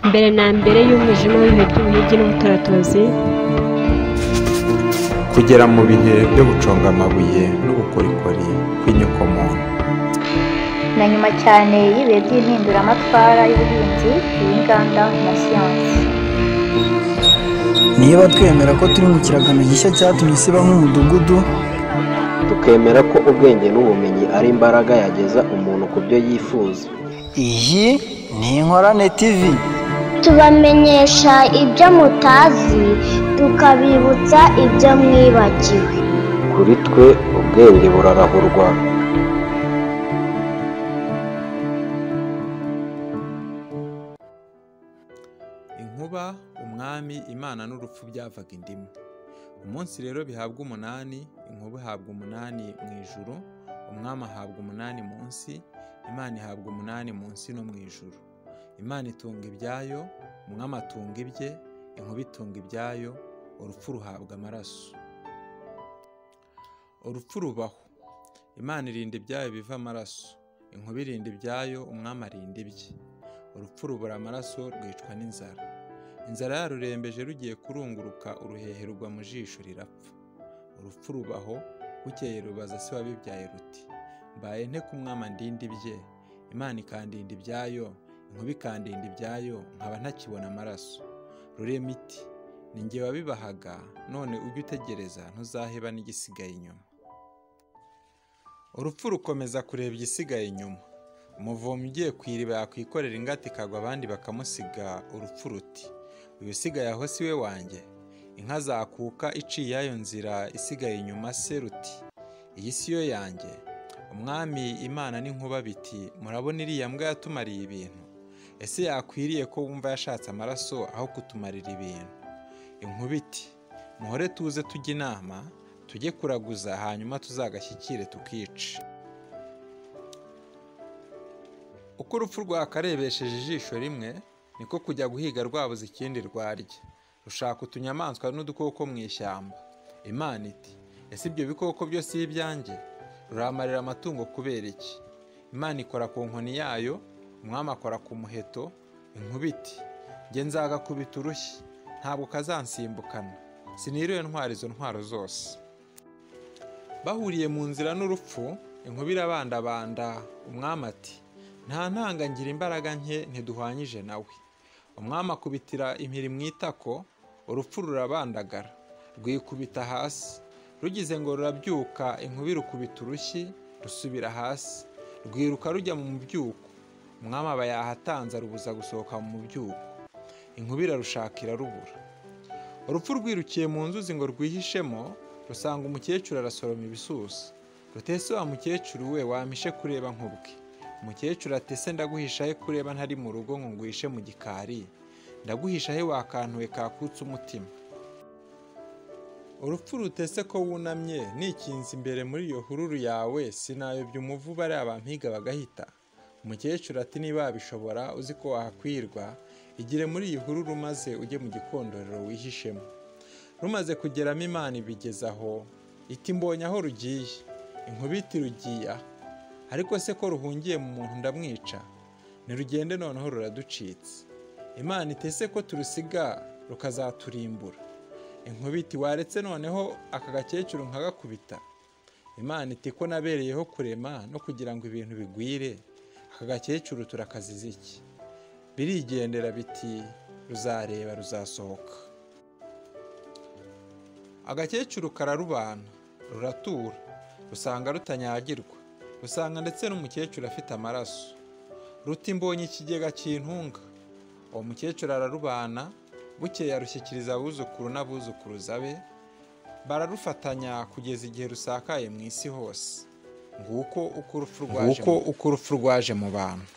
mbere na mbere y'umwijima w'ibihe by'ubuhigi n'ubutaratozi kugera mu bihe byo guconga amabuye n'ubukorikori bw'inyokomuntu na nyuma cyane y'ibihe by'impinduramatwara y'ubuhinzi iy'inganda na siyansi niba twemera ko turi mu kiragano gishya cyatumye isi iba nk'umudugudu tukemera ko ubwenge n'ubumenyi ari imbaraga yageza umuntu ku byo yifuza iyi ni inkorane tv tubamenyesha ibyo mutazi tukabibutsa ibyo mwibagiwe kuri twe ubwenge burarahurwa inkuba umwami imana n'urupfu byavaga indimu umunsi rero bihabwa umunani inkuba ihabwa umunani mu ijuru umwami ahabwa umunani munsi imana ihabwa umunani munsi no mu ijuru imana itunga ibyayo umwami atunga ibye inkuba itunga ibyayo urupfu ruhabwa amaraso urupfu rubaho imana irinda ibyayo biva amaraso inkuba irinda ibyayo umwami arinda ibye urupfu rubura amaraso rwicwa n'inzara inzara yarurembeje rugiye kurunguruka uruhehe rugwa mu jisho rirapfa urupfu rubaho bukeye rubaza se wabibyaye ruti mbaye nte ku mwama ndinda ibye imana ikandinda ibyayo inkuba ikandinda ibyayo nkaba ntakibona amaraso rurema iti ni njye wabibahaga none ujye utegereza ntuzaheba n'igisigaye inyuma urupfu rukomeza kureba igisigaye inyuma umuvomyi ugiye ku iriba yakwikorera ingata ikagwa abandi bakamusiga urupfu ruti uyu usigaye aho si we wanjye inka zakuka iciye iyayo nzira isigaye inyuma se ruti iyi si yo yanjye umwami imana n'inkuba biti murabona iriya mbwa yatumariye ibintu ese yakwiriye ko wumva yashatse amaraso aho kutumarira ibintu inkuba iti muhore tuze tujye inama tujye kuraguza hanyuma tuzagashyikire tukice uko urupfu rwakarebesheje ijisho rimwe niko kujya guhiga rwabuze ikindi rwarya rushaka utunyamaswa n'udukoko mu ishyamba imana iti ese ibyo bikoko byose si ibyanjye ruramarira amatungo kubera iki imana ikora ku nkoni yayo umwami akora ku muheto inkuba iti njye nzagakubita urushyi ntabwo kazansimbukana siniriwe ntwara izo ntwaro zose bahuriye mu nzira n'urupfu inkuba irabandabanda umwami ati nta ntanga ngira imbaraga nke ntiduhwanyije nawe umwami akubitira impiri mu itako urupfu rurabandagara rwikubita hasi rugize ngo rurabyuka inkuba irukubita urushyi rusubira hasi rwiruka rujya mu mubyuko umwami aba yahatanze arubuza gusohoka mu mubyuko inkuba irarushaka irarubura urupfu rwirukiye mu nzuzi ngo rwihishemo rusanga umukecuru arasoroma ibisusa rutese wa mukecuru we wampishe kureba nk'ubwe umukecuru atese ndaguhisha he kureba ntari mu rugo ngo ngwishe mu gikari ndaguhisha he wakantuwe kakutse umutima urupfu rutese ko wunamye nikinze imbere muri iyo hururu yawe sinayobya umuvu bariya bampiga bagahita umukecuru ati niba wabishobora uzi ko wahakwirwa igire muri iyi hururu maze ujye mu gikondorero wihishemo rumaze kugeramo imana ibigezaho iti mbonye aho rugiye inkubiti rugiye aha ariko se ko ruhungiye mu muntu ndamwica ntirugende noneho ruraducitse imana itese ko turusiga rukazaturimbura inkubiti waretse noneho aka gakecuru nkagakubita imana iti ko nabereyeho kurema no kugira ngo ibintu bigwire aka gakecuru turakaziza iki birigendera biti ruzareba ruzasohoka agakecuru kararubana ruratura rusanga rutanyagirwa usanga ndetse n'umukecuru afite amaraso ruti mbonye ikigega cy'intunga uwo mukecuru ararubana bukeye arushyikiriza abuzukuru n'abuzukuruza be bararufatanya kugeza igihe rusakaye mu isi hose nguko uko urupfu rwaje mu bantu